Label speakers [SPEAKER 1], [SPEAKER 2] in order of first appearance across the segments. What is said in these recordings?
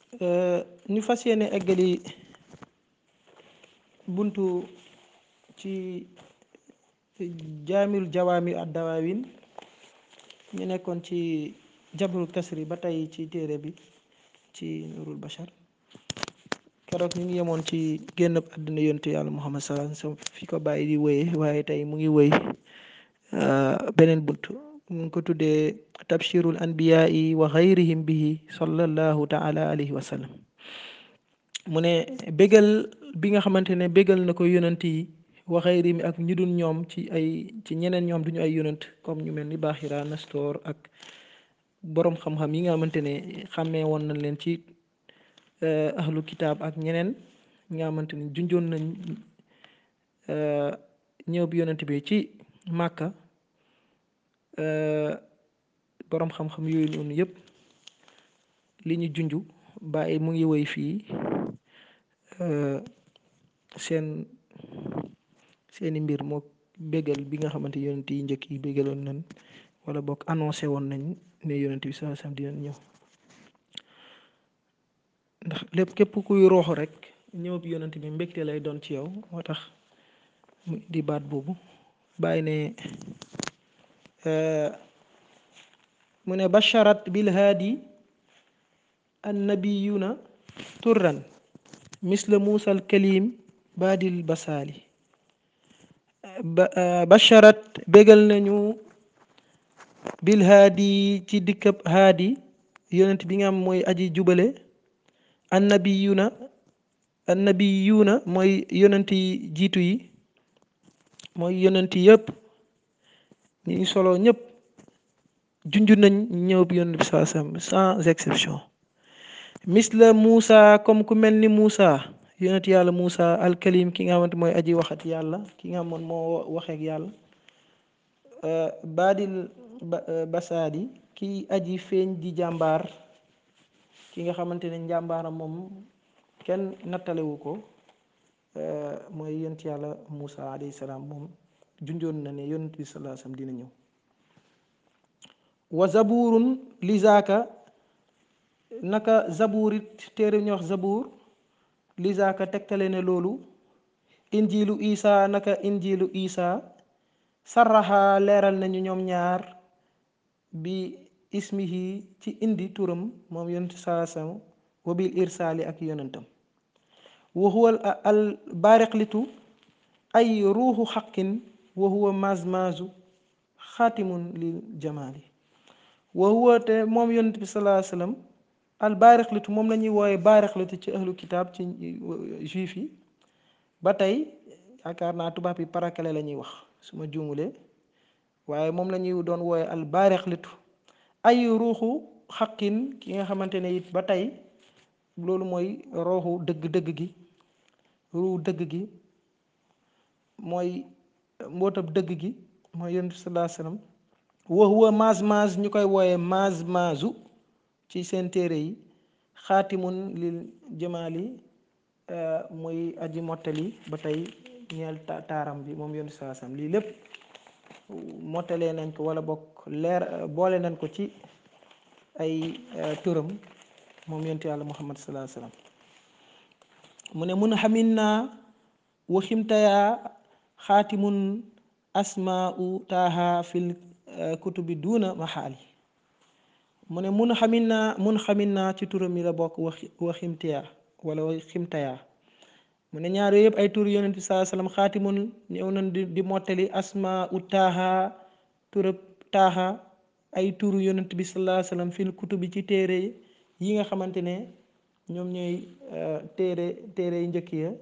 [SPEAKER 1] ñu fas yéene eggali buntu ci jaamil jawaami ad dawaawin ñu nekkoon ci jabrul kasri ba tey ci téere bi ci nurul bashar keroog ñu ngi yemoon ci génn àdduna yontu yàlla muhammad sallallahu alayhi wasallam fi ko bàyyi di wéye waaye tey mu ngi wéy beneen bunt mu ngi ko tuddee tabshirul anbiyaai wa xayrihim bihi sallallahu taala alayhi wa sallam mu ne bégal bi nga xamante ne bégal na ko yonant yi wa xayrihim ak ñu dul ñoom ci ay ci ñeneen ñoom duñu ay yonant comme ñu mel ni Baaxira Nastor ak boroom xam-xam yi nga xamante ne xàmmee woon nañ leen ci ahlu kitaab ak ñeneen ñi nga xamante ne junjoon nañ ñëw bi yonant bi ci Màkka boroom xam-xam yooyu noonu yëpp li ñu junju bàyyi mu ngi woy fii seen seeni mbir moo bégal bi nga xamante yonent yi njëkk yi bégaloon nañ wala boog annoncé woon nañ ne yonent bi sallallahu alayhi wasallam dinañ ñëw ndax lépp képp kuy rooxu rek ñëw bi yonent bi mbégte lay doon ci yow moo tax mu di baat boobu bàyyi ne mu ne basharat bil haadi annabiyuna turran misla muusa al kalim baadil basaali basharat bégal nañu bil haadi ci dikkab haadi yonent bi nga am mooy aji jubale annabiyuna annabiyuna mooy yonent yi jiitu yi mooy yonent yëpp ñi ñu solo ñëpp junj nañ ñëw bi yonent bi saa sam sans exception misla Muusa comme ku mel ni Muusa yonent yàlla Muusa alkalim ki nga xamante mooy aji waxat yàlla ki nga xamoon moo waxeek yàlla baadil basaadi ki aji feeñ di jàmbaar ki nga xamante ne njàmbaaram moom kenn nattalewu ko mooy yonent yàlla Muusa alayhi salaam moom junjoon na ne yonent bi sallallahu alayhi wasallam dina ñëw wa zaburun lizaaka naka zaburit téere ñu wax zabur lizaaka tegtale ne loolu injilu isa naka injilu isa sarraxa leeral nañu ñoom ñaar bi ismihi ci indi turam moom yonent saasam wa bil irsaali ak yonentam wa huwa al baariqlitu ay ruuxu xaqin wa huwa mazmazu xaatimun lil jamaali wa huwa te moom yonent bi salaa sallam al baariqlitu moom la ñuy wooye baariqlitu ci ahlu kitaab ci juif yi ba tey yaakaar naa tubaab yi parakale la ñuy wax su ma juumulee waaye moom la ñuy doon wooye al baariqlitu ay ruuxu xaqin ki nga xamante ne it ba tey loolu mooy rooxu dëgg-dëgg gi ruuxu dëgg gi mooy mbootab dëgg gi mooy yonent bi salaa sallam wa huwa maaz maaz ñu koy wooye maaz maazu ci seen téere yi xaatimun lil jamaali muy aji mottali ba tey ñeel taaram bi moom yonent salaa sallam lii lépp mottalee nañ ko wala bokk leer boole nañ ko ci ay turam moom yonent yàlla muhammad salaa sallam mu ne mun xamin naa waximtayaa xaatimun asmaau taaha fil kutubi duuna maxaali mu ne mun xamin naa mun xamin naa ci turam yi la bokk wax waximtiyaa wala waximtayaa mu ne ñaar yooyu yëpp ay tur yonent bi saa sallam xaatimun ñëw nañ di di mottali asmaau taaha turab taaha ay turu yonent bi salaa sallam fil kutubi ci téere yi nga xamante ne ñoom ñooy téere téere yu njëkk ya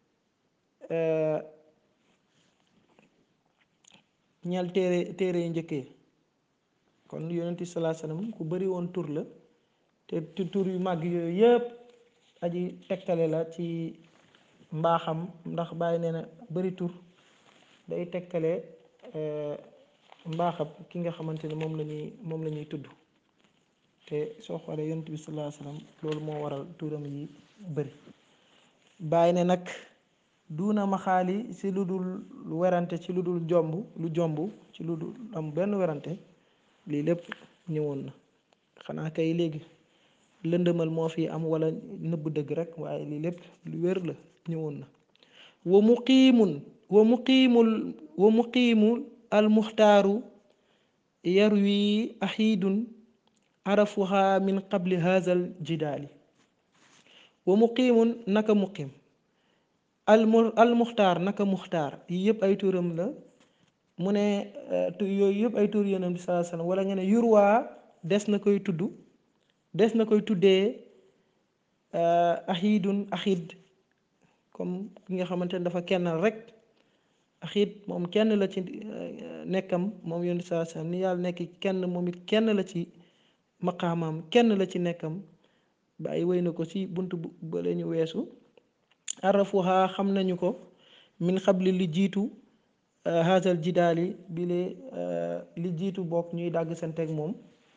[SPEAKER 1] ñal téere téere yu njëkk ya kon yonent bi salaa sallam ku bari woon tur la te tur yu màgg yooyu yëpp aji tegtale la ci mbaaxam ndax bàyyi nee na bari tur day tegtale mbaaxam ki nga xamante ne moom la ñuy moom la ñuy tudd te soo xoolee yonent bi salaa sallam loolu moo waral turam yi bëri bàyyi ne nag duuna maxaali ci lu dul werante ci lu dul jomb lu jomb ci lu dul am benn werante lii lépp ñëwoon na xanaa kay léegi lëndëmal moo fi am wala nëbb dëgg rek waaye lii lépp lu wér la ñëwoon na wa muqiimun wa muqiimul wa muqiimu almuxtaaru yarwi axiidun arafuha min qabli haazal jidaali wa muqiimun naka muqiim almu almuxtaar naka muxtaar yii yëpp ay turam la mu ne yooyu yëpp ay tur yonent bi salaa sallam wala nga ne yurwaa des na koy tudd des na koy tuddee axiidun axiid comme ki nga xamante ne dafa kennal rek axiid moom kenn la ci nekkam moom yonent bi salaa sallam ni yàlla nekk kenn moom it kenn la ci maqaamam kenn la ci nekkam ba ay wéy na ko ci bunt ba la ñu weesu arafuha xam nañu ko min xabli li jiitu haasal jidaali bi lee li jiitu bokk ñuy dàgg santeeg moom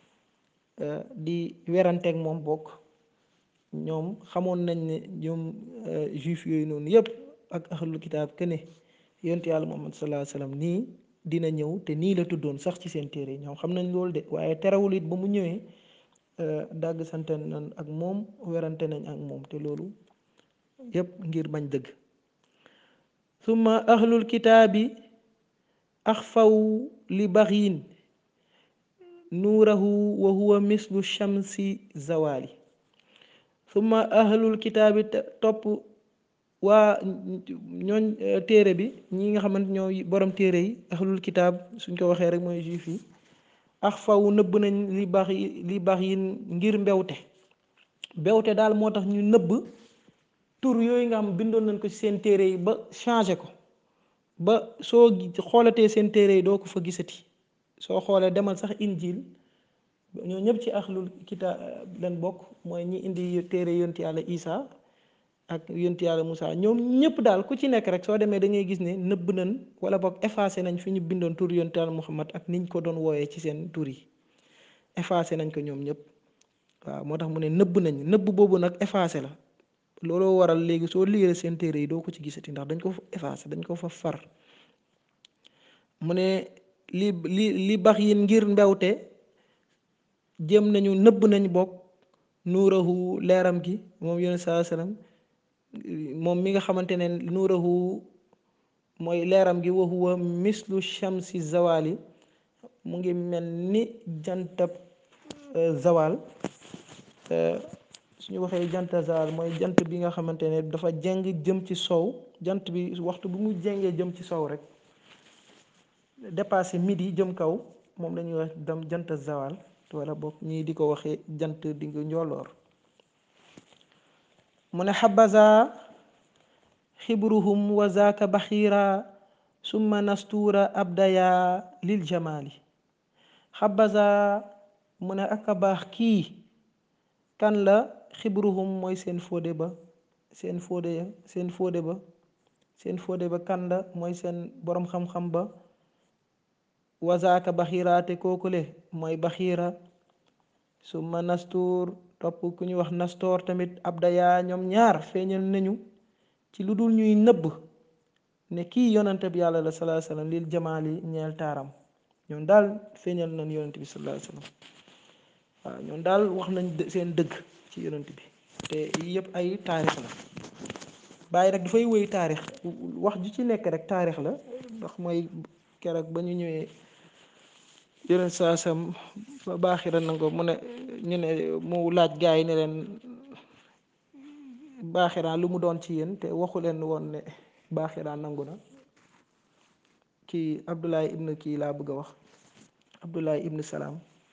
[SPEAKER 1] di weranteeg moom bokk ñoom xamoon nañ ne ñoom juif yooyu noonu yépp ak ahlul kitaab que ne yonent yàlla muhammad sallallahu alayhi wasallam nii dina ñëw te nii la tuddoon sax ci seen téere ñoom xam nañ loolu de waaye terewul it ba mu ñëwee dàgg sante nañ ak moom werante nañ ak moom te loolu yépp ngir bañ dëgg summa ahlul kitaabi axfaw li baxyin nuurahu wa huwa mislu shamsi zawali summa ahlul kitaabi topp waa ñooñ téere bi ñi nga xamante ñoo borom téere yi ahlul kitaab suñ ko waxee rek mooy juif yi axfaw nëbb nañ li bax yi li bax yi ngir mbewte mbewte daal moo tax ñu nëbb tur yooyu nga xam bindoon nañ ko ci seen téere yi ba changé ko ba soo xoolatee seen téere yi doo ko fa gisati soo xoolee demal sax injil ñoo ñëpp ci axlul kitaab leen bokk mooy ñi indi téere yonti yàlla isa ak yonti yàlla Moussa ñoom ñëpp daal ku ci nekk rek soo demee da ngay gis ne nëbb nañ wala boog effacé nañ fi ñu bindoon tur yonti yàlla Muhammad ak niñ ko doon wooyee ci seen tur yi effacé nañ ko ñoom ñëpp waaw moo tax mu ne nëbb nañ nëbb boobu nag effacé la looloo waral léegi soo liiree seen téere yi doo ko ci gisati ndax dañ ko fa effacé dañ ko fa far mu ne li li li bax yin ngir mbewte jëm nañu nëbb nañ bokk nuurahu leeram gi moom yonent saa sallam moom mi nga xamante ne nuurahu mooy leeram gi wa huwa mislu shamsi zawali mu ngi mel ni jantab zawal suñu waxee janta zawal mooy jant bi nga xamante ne dafa jeng jëm ci sow jant bi waxtu bu mu jengee jëm ci sow rek dépassé midi jëm kaw moom la ñuy wax dem jant zawal wala boog ñii di ko waxee jant di nga njolloor mu ne xabaza xibruhum wa zaaka baxiira summa nastuura abdaya lil jamali xabaza mu ne ak a baax kii kan la xibruhum mooy seen fóode ba seen fóode ya seen fóode ba seen fóode ba kan la mooy seen boroom xam-xam ba wazaaka baxiira te kookule mooy baxiira summa nastuur topp ku ñuy wax nastoor tamit abdaya ñoom ñaar feeñal nañu ci lu dul ñuy nëbb ne kii yonante bi yàlla la salaa sallam lil jamaali ñeel taaram ñoom daal feeñal nañ yonante bi salaa sallam waaw ñoom daal wax nañ seen dëgg ci yonante bi te yëpp ay taarix la bàyyi rek dafay wéy taarix wax ju ci nekk rek taarix la ndax mooy keroog ba ñu ñëwee yeneen saa sam ba baaxira nango mu ne ñu ne mu laaj gaa yi ne leen baaxiraan lu mu doon ci yéen te waxu leen woon ne baaxiraan nangu na kii Abdoulaye ibn kii laa bëgg a wax Abdoulaye ibn Salaam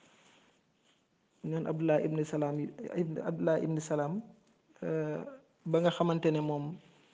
[SPEAKER 1] ñoon Abdoulaye ibn Salaam ibn Abdoulaye ibn Salaam ba nga xamante ne moom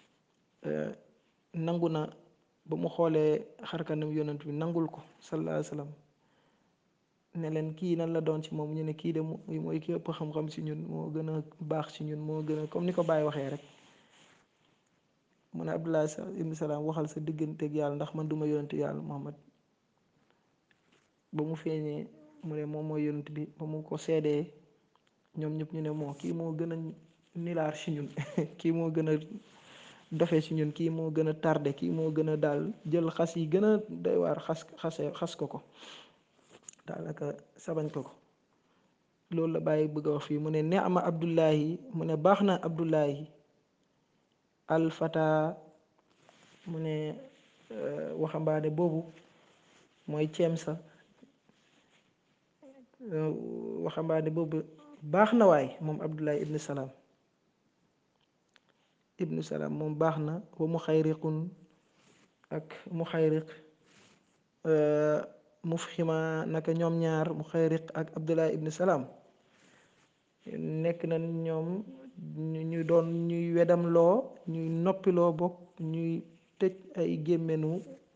[SPEAKER 1] nangu na ba mu xoolee xarkanam yonent bi nangul ko sallallahu alayhi wa sallam ne leen kii nan la doon ci moom ñu ne kii de mooy ki ëpp xam-xam ci ñun moo gën a baax ci ñun moo gën a comme ni ko Baye waxee rek mu ne Abdullah ibn Salaam waxal sa digganteeg yàlla ndax man duma yonent yàlla Muhammad ba mu feeñee mu ne moom mooy yonent bi ba mu ko seedee ñoom ñëpp ñu ne moo kii moo gën a nilaar ci ñun kii moo gën a dofe ci ñun kii moo gën a tardé kii moo gën a daal jël xas yi gën a doy waar xas xase xas ko ko daanaka sabañ ko ko loolu la bàyyi bëgg a wax fii mu ne neama abdullahi mu ne baax na abdullahi alfata mu ne waxambaane boobu mooy ceem sa waxambaane boobu baax na waay moom abdullahi ibnu salaam ibnu salaam moom baax na wa mu xayriqun ak mu xayriq mufxima naka ñoom ñaar mu xayriq ak abdullahi ibnu salaam nekk na ñoom ñu doon ñuy wedam loo ñuy noppiloo bokk ñuy tëj ay gémmenu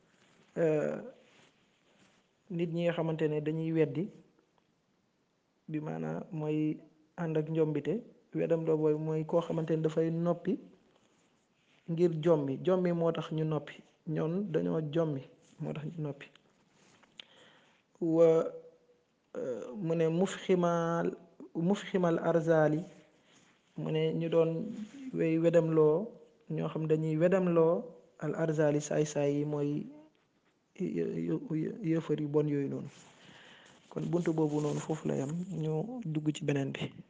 [SPEAKER 1] nit ñi nga xamante ne dañuy weddi bi maanaam mooy ànd ak njombite wedam loo booy mooy koo xamante ne dafay noppi ngir jommi jommi moo tax ñu noppi ñoon dañoo jommi moo tax ñu noppi wa mu ne mufximal mufximal arzali mu ne ñu doon wey wedam loo ñoo xam dañuy wedam loo al arzali saay-saay yi mooy yëfër yu bon yooyu noonu kon bunt boobu noonu foofu la yam ñu dugg ci beneen bi